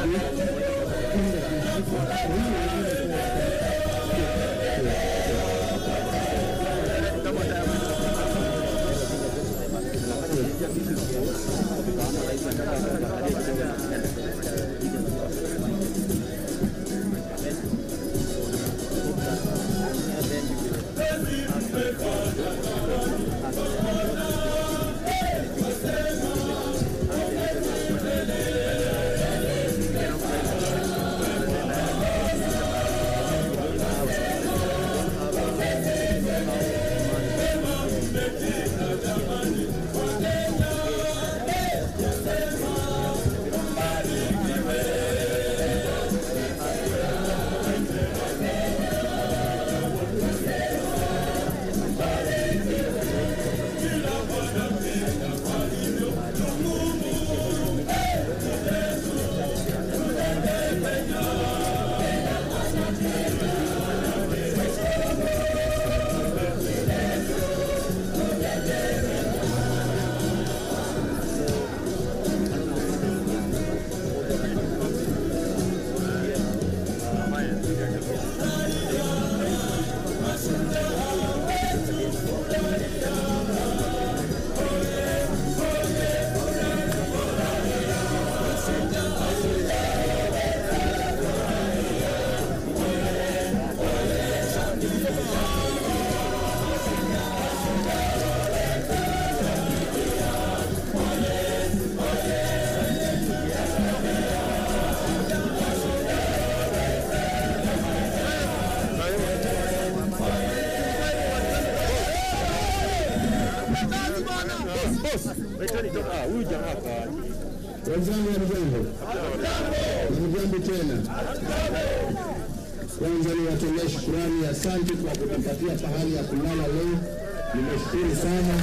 Wenzangu hamjambo, hamjambo tena. Kwanza niwatolee shukurani, asante kwa kutupatia pahali ya kulala leo. Nimeshukuru sana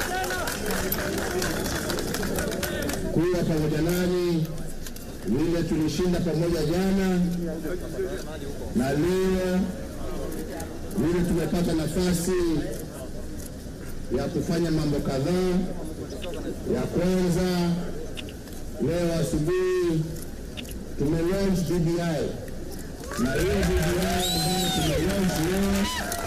kuwa pamoja nani vile tulishinda pamoja jana na leo vile tumepata nafasi ya kufanya mambo kadhaa. Ya kwanza leo asubuhi tumelaunch BBI na hiyo BBI ambayo tumelaunch leo,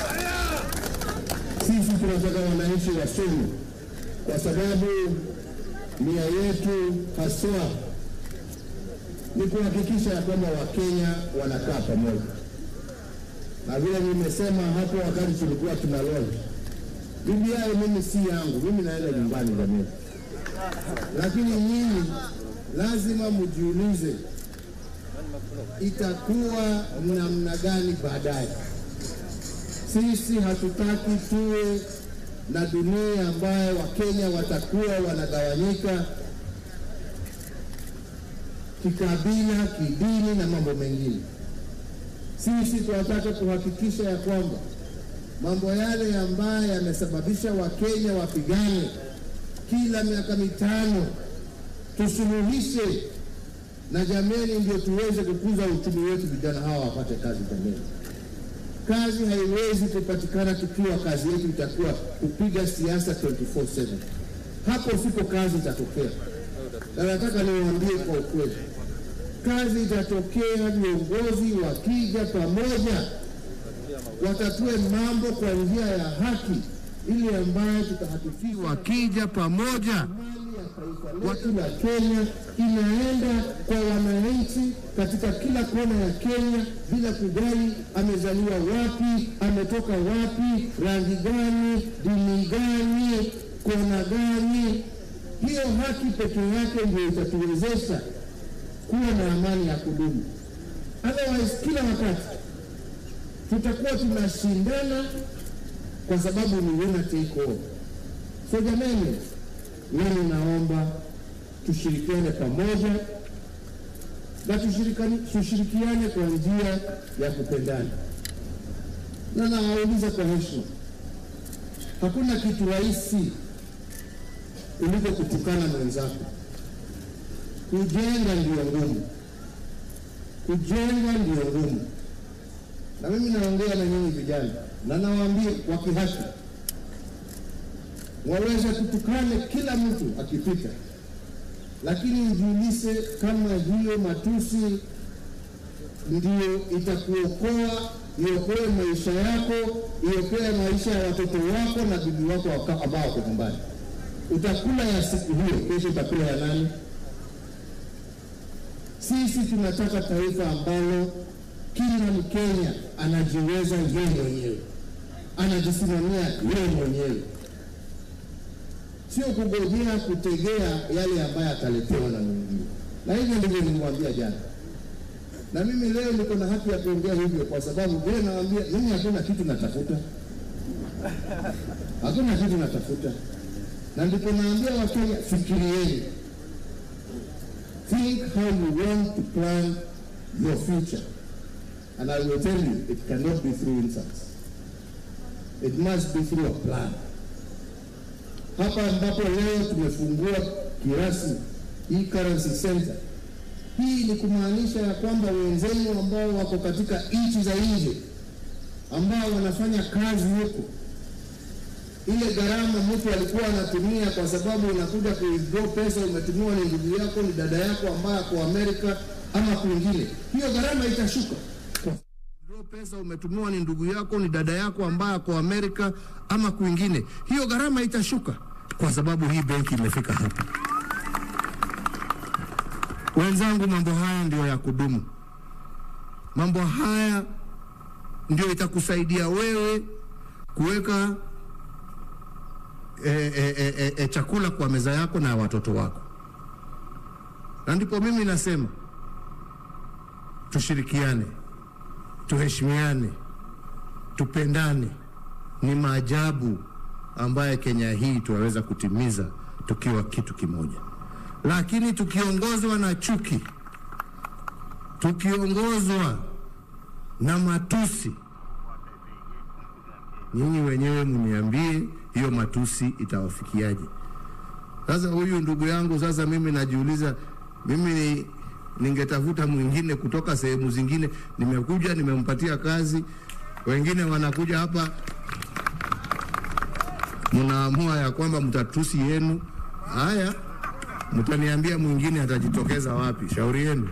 sisi tunataka wananchi wasome, kwa sababu nia yetu haswa ni kuhakikisha ya kwamba Wakenya wanakaa pamoja, na vile nimesema hapo wakati tulikuwa tuna launch BBI, mimi si yangu, mimi naenda nyumbani jamii lakini nyinyi lazima mjiulize itakuwa namna gani baadaye. Sisi hatutaki tuwe na dunia ambayo Wakenya watakuwa wanagawanyika kikabila, kidini na mambo mengine. Sisi tunataka kuhakikisha ya kwamba mambo yale ambayo yamesababisha Wakenya wapigane kila miaka mitano tusuluhishe, na jameni, ndio tuweze kukuza uchumi wetu, vijana hawa wapate kazi. Jameni, kazi haiwezi kupatikana tukiwa kazi yetu itakuwa kupiga siasa 24/7. Hapo sipo kazi itatokea, na nataka niwaambie kwa ukweli, kazi itatokea viongozi wakija pamoja, watatue mambo kwa njia ya haki ili ambayo tutahakikisha wakija pamoja wa kila Kenya inaenda kwa wananchi katika kila kona ya Kenya bila kujali amezaliwa wapi, ametoka wapi, rangi gani, dini gani, kona gani. Hiyo haki pekee yake ndio itatuwezesha kuwa na amani ya kudumu. Otherwise, kila wakati tutakuwa tunashindana kwa sababu ni winner take all. So jamani, mimi naomba tushirikiane pamoja na tushirikiane kwa njia ya kupendana, na nawauliza kwa heshima, hakuna kitu rahisi kuliko kutukana mwenzako. Kujenga ndio ngumu, kujenga ndio ngumu. Na mimi naongea na nyinyi vijana na nawaambia kwa kihaki, waweza kutukane kila mtu akipita, lakini ujiulize kama hiyo matusi ndio itakuokoa, iokoe maisha yako, iokoe maisha ya watoto wako na bibi wako waka- ambao wako nyumbani. Utakula ya siku hiyo, kesho utakula ya nani? Sisi tunataka taifa ambalo kila Mkenya anajiweza yeye mwenyewe, anajisimamia yeye mwenyewe, sio kugojea kutegea yale ambayo ataletewa na mwingine. Na hivyo ndivyo nilimwambia jana, na mimi leo niko na haki ya kuongea hivyo, kwa sababu vile nawaambia mimi, hakuna kitu natafuta, hakuna kitu natafuta, na ndipo naambia Wakenya, fikirieni Think how you want to plan your future. And I will tell you, it cannot be through insults. It must be through a plan. Hapa ambapo leo tumefungua kirasmi hii currency center, hii ni kumaanisha ya kwamba wenzenu ambao wako katika nchi za nje ambao wanafanya kazi huko ile gharama mtu alikuwa anatumia kwa sababu unakuja kuwithdraw pesa, umetumiwa ni ndugu yako, ni dada yako ambaye ako Amerika ama kwingine, hiyo gharama itashuka. Kwa withdraw pesa, umetumiwa ni ndugu yako, ni dada yako ambaye ako Amerika ama kwingine, hiyo gharama itashuka kwa sababu hii benki imefika hapa. Wenzangu, mambo haya ndio ya kudumu. Mambo haya ndio itakusaidia wewe kuweka e, e, e, e, e, chakula kwa meza yako na watoto wako, na ndipo mimi nasema tushirikiane, tuheshimiane, tupendane. Ni maajabu ambaye Kenya hii tunaweza kutimiza tukiwa kitu kimoja, lakini tukiongozwa na chuki, tukiongozwa na matusi nyinyi wenyewe mniambie hiyo matusi itawafikiaje? Sasa huyu ndugu yangu, sasa mimi najiuliza, mimi ni, ningetafuta mwingine kutoka sehemu zingine. Nimekuja nimempatia kazi, wengine wanakuja hapa, mnaamua ya kwamba mtatusi yenu. Haya, mtaniambia mwingine atajitokeza wapi? Shauri yenu.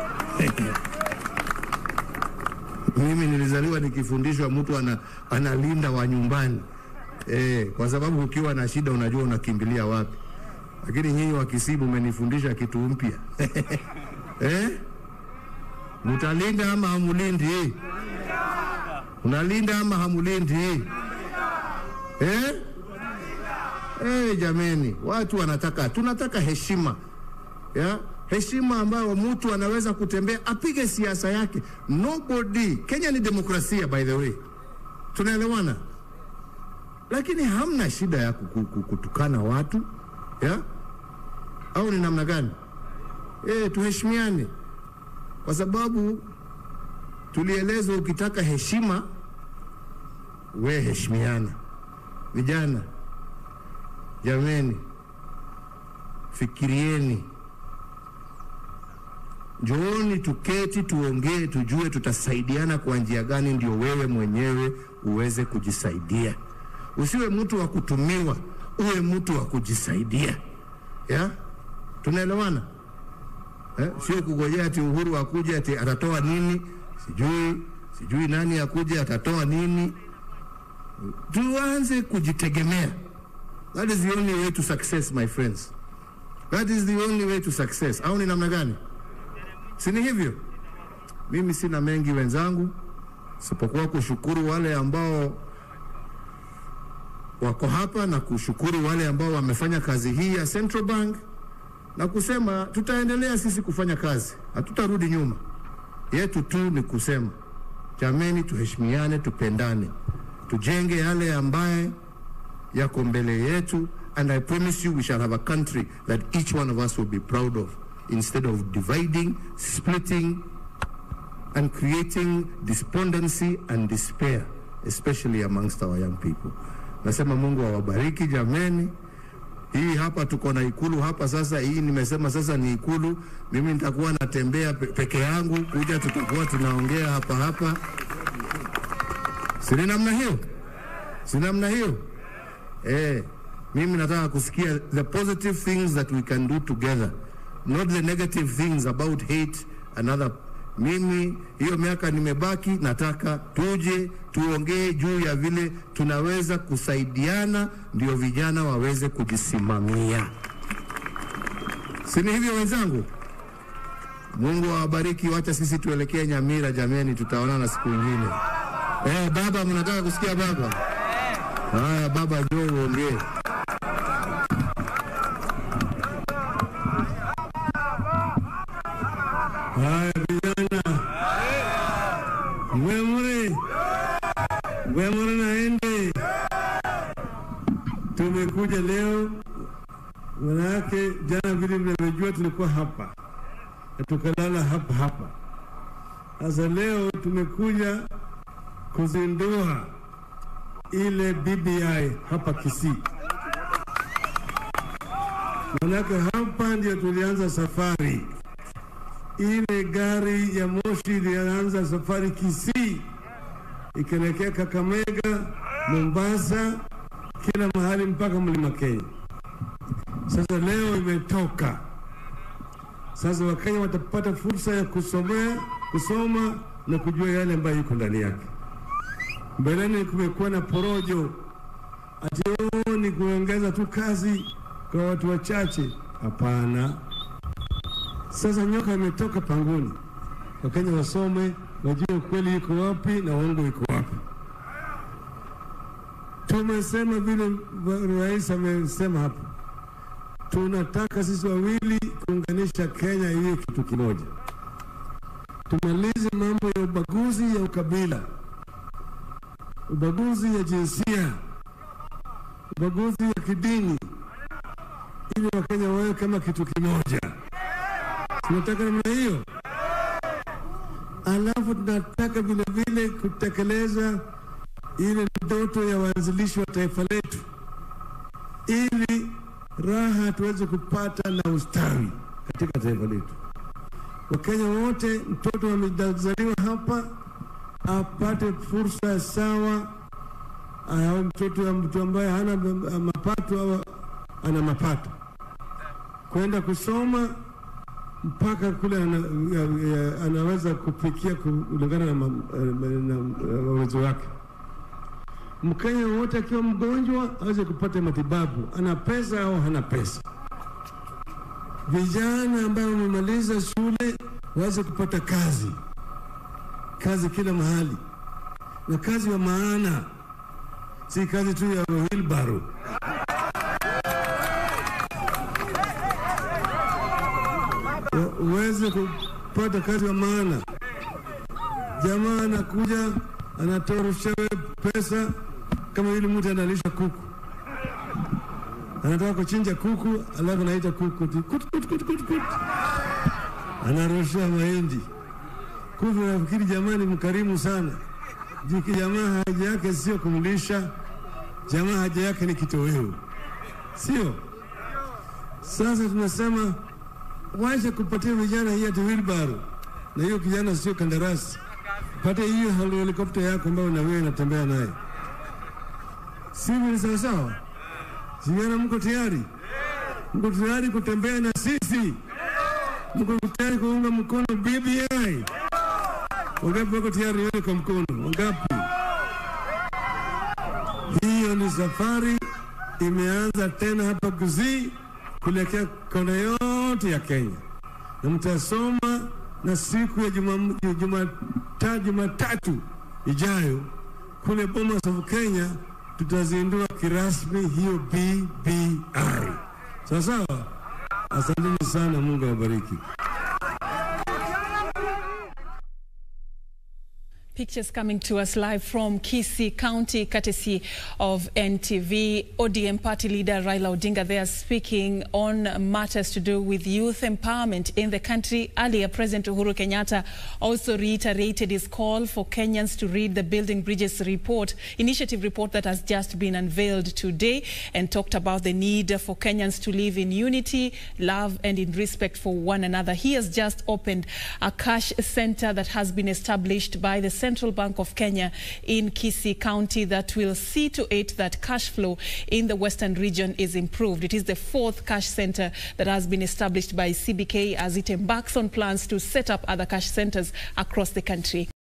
Mimi nilizaliwa nikifundishwa mtu ana, analinda wa nyumbani eh, kwa sababu ukiwa na shida unajua unakimbilia wapi. Lakini nyinyi wa Kisibu mmenifundisha kitu mpya eh? Mutalinda ama hamulindi? Unalinda ama hamulindi eh? Eh, jameni, watu wanataka, tunataka heshima ya heshima ambayo mtu anaweza kutembea apige siasa yake. Nobody, Kenya ni demokrasia by the way, tunaelewana, lakini hamna shida ya kuku- kuku- kutukana watu ya au ni namna gani? Eh, tuheshimiane kwa sababu tulielezwa ukitaka heshima we heshimiana. Vijana jameni, fikirieni Njooni tuketi tuongee, tujue tutasaidiana kwa njia gani, ndio wewe mwenyewe uweze kujisaidia. Usiwe mtu wa kutumiwa, uwe mtu wa kujisaidia. Ya, tunaelewana eh? Sio kugojea ati Uhuru akuja ati atatoa nini, sijui sijui nani akuja atatoa nini. Tuanze kujitegemea. That is the only way to success my friends. That is the only way to success. Au ni namna gani? Si ni hivyo? Mimi sina mengi wenzangu, isipokuwa kushukuru wale ambao wako hapa na kushukuru wale ambao wamefanya kazi hii ya Central Bank na kusema tutaendelea sisi kufanya kazi, hatutarudi nyuma. Yetu tu ni kusema jameni, tuheshimiane, tupendane, tujenge yale ambaye yako mbele yetu, and I promise you we shall have a country that each one of us will be proud of instead of dividing, splitting, and creating despondency and despair, especially amongst our young people. Nasema Mungu awabariki jameni. Hii hapa tuko na ikulu hapa sasa. Hii nimesema sasa ni ikulu. Mimi nitakuwa natembea pe peke yangu, kuja tutakuwa tunaongea hapa hapa, si ni namna hiyo? Si namna hiyo? Eh, mimi nataka kusikia the positive things that we can do together not the negative things about hate and other. Mimi hiyo miaka nimebaki, nataka tuje tuongee juu ya vile tunaweza kusaidiana, ndio vijana waweze kujisimamia. Si ni hivyo wenzangu? Mungu awabariki. Wacha sisi tuelekee Nyamira, jameni, tutaonana siku nyingine. Eh, baba, mnataka kusikia baba? Haya baba, njoo uongee. Haya vijana, mwemure mwemure naende, tumekuja leo manake jana vile mnavyojua tulikuwa hapa na tukalala hapa hapa. Sasa leo tumekuja kuzindua ile BBI hapa Kisii, manake hapa ndio tulianza safari ile gari ya moshi ilianza safari Kisii ikielekea Kakamega, Mombasa, kila mahali mpaka mlima Kenya. Sasa leo imetoka. Sasa Wakenya watapata fursa ya kusomea, kusoma na kujua yale ambayo iko ndani yake. Mbeleni kumekuwa na porojo ati oh, ni kuongeza tu kazi kwa watu wachache. Hapana. Sasa nyoka imetoka pangoni, Wakenya wasome, wajue ukweli iko wapi na uongo iko wapi. Tumesema vile rais amesema hapa, tunataka sisi wawili kuunganisha Kenya iwe kitu kimoja. Tumalize mambo ya ubaguzi ya ukabila, ubaguzi ya jinsia, ubaguzi ya kidini, ili Wakenya wawe kama kitu kimoja. Tunataka namna hiyo. Alafu tunataka vile vile kutekeleza ile ndoto ya waanzilishi wa taifa letu, ili raha tuweze kupata na ustawi katika taifa letu. Wakenya wote, mtoto amezaliwa hapa apate fursa sawa, awe mtoto wa mtu ambaye hana mapato au ana mapato, kwenda kusoma mpaka kule ana, ya, ya, anaweza kufikia kulingana na, ma, na, na uwezo wake. Mkenya wote akiwa mgonjwa aweze kupata matibabu, ana pesa au hana pesa. Vijana ambao wamemaliza shule waweze kupata kazi, kazi kila mahali, na kazi ya maana, si kazi tu ya wheelbarrow. uweze kupata kazi ya maana. Jamaa anakuja anatoa rushewe pesa, kama yule mtu analisha kuku, anataka kuchinja kuku, alafu anaita kuku kut, kut, kut, kut, kut, kut. anarushia mahindi kuku. Nafikiri jamani, mkarimu sana jiki. Jamaa haja yake sio kumlisha, jamaa haja yake ni kitoweo, sio? Sasa tunasema wacha kupatia vijana hii ati wheelbarrow, na hiyo kijana sio kandarasi. Pate hiyo helikopta yako ambayo na wewe unatembea naye, sivyo? Ni sawasawa? Vijana, mko tayari? Mko tayari kutembea na sisi? Mko tayari kuunga mkono BBI? Wangapi wako tayari? Nione kwa mkono, wangapi? Hiyo ni safari imeanza tena hapa Kisii kuelekea kona yote ya Kenya, na mtasoma na siku ya Jumatatu juma, juma ijayo kule Bomas of Kenya tutazindua kirasmi hiyo BBI. Sawa sawa, asanteni sana, Mungu awabariki. Pictures coming to us live from Kisii County, courtesy of NTV. ODM party leader Raila Odinga there speaking on matters to do with youth empowerment in the country. Earlier, President Uhuru Kenyatta also reiterated his call for Kenyans to read the Building Bridges report, initiative report that has just been unveiled today, and talked about the need for Kenyans to live in unity, love, and in respect for one another. He has just opened a cash center that has been established by the Central Bank of Kenya in Kisii County that will see to it that cash flow in the western region is improved. It is the fourth cash center that has been established by CBK as it embarks on plans to set up other cash centers across the country.